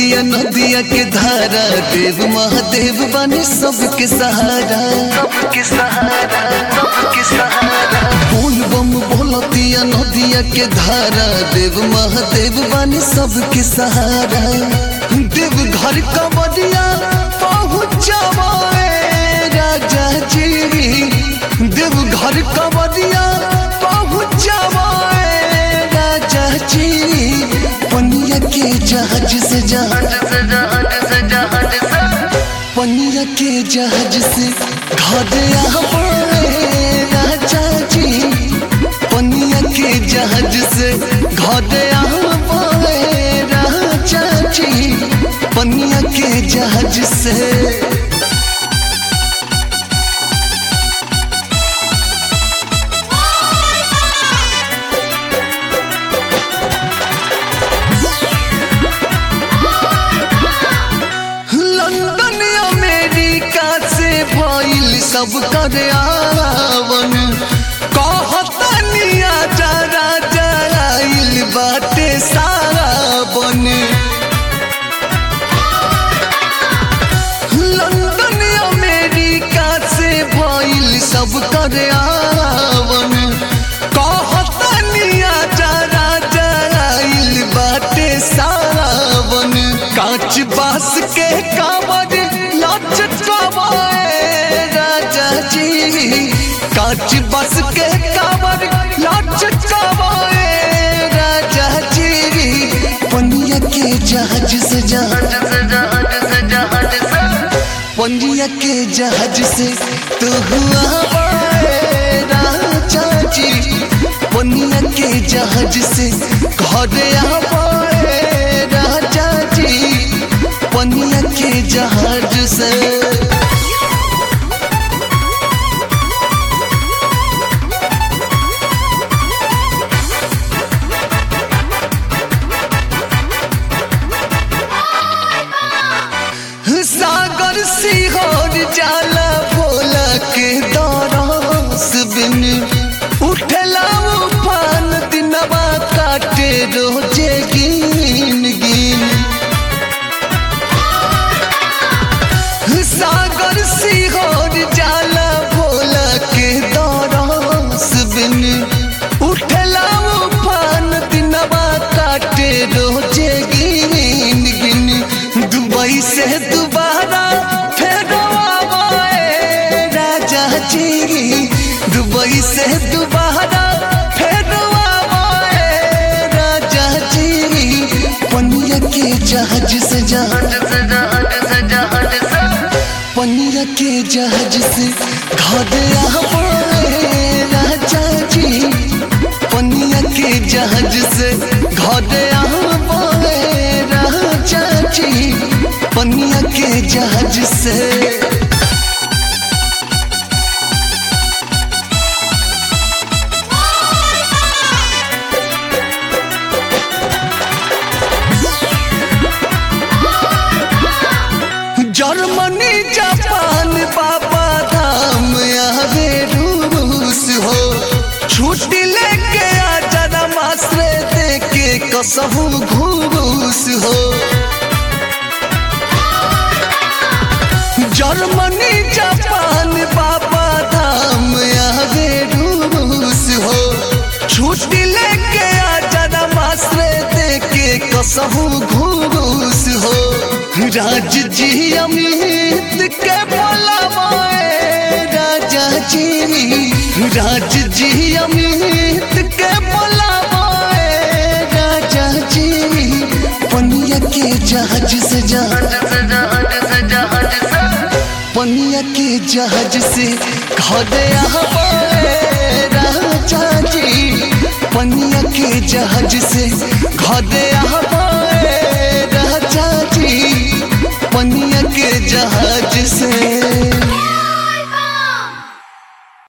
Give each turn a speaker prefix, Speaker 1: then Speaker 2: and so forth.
Speaker 1: बोलतिया नदिया के धारा देव महादेव बने सबके सहारा सबके सहारा सबके सहारा बोल बम बोलतिया नदिया के धारा देव महादेव बने सबके सहारा देव घर कबरिया पहुँचावे राजा जी देव घर कबरिया पहुँचावे राजा जी पनिया के जहाज से जहाज से जहाज से जहाज से पनिया के जहाज से घर आवे राजा जी पनिया के जहाज से घर आवे राजा जी पनिया के जहाज से लंदन अमेरिका से भइल सब कर आवन कहतनिया जरा जराइल बाटे सारा बन लंदन अमेरिका से भइल सब कर आवन कहतनिया जरा जराइल बाटे सारा बन कांच बास के कांवर लचकावे राजा जी कांच बास के कांवर लचकावे राजा जी पनिया के जहाज से जहाज से जहाज से जहाज से पनिया के जहाज से तू हुआ राजा जी पनिया के जहाज से घर आवे राजा जी पनिया के जहाज से सागर सिहोर जाला भोला के दरस बिन उठला उफान दिनवा काटे रोजे गिन गिन सागर सिहोर जाला भोला के दरस बिन उठला उफान दिनवा काटे रोजे गिन गिन दुबई से दोबारा फेर आवे राजा जी दुबई से दोबारा फेर आवे राजा जी पनिया के जहाज से जहाज से जहाज से जहाज से पनिया के जहाज से घर आवे राजा जी पनिया के जहाज से घर आवे राजा जी पनिया के जहाज से जर्मनी जापान बाबा धाम आवे रूस हो छुट्टी लेके आ जरा मासरे देके कसहू घूस हो जर्मनी जापान बाबा धाम आवे रूस हो छुट्टी लेके आ जरा मासरे देके कसहू घूस हो राज जी अमित के बोलावे राजा जी राज जी अमित के बोलावे राजा जी पनिया के जहाज से जहाज से जहाज से जहाज से पनिया के जहाज से घर आवे राजा जी पनिया के जहाज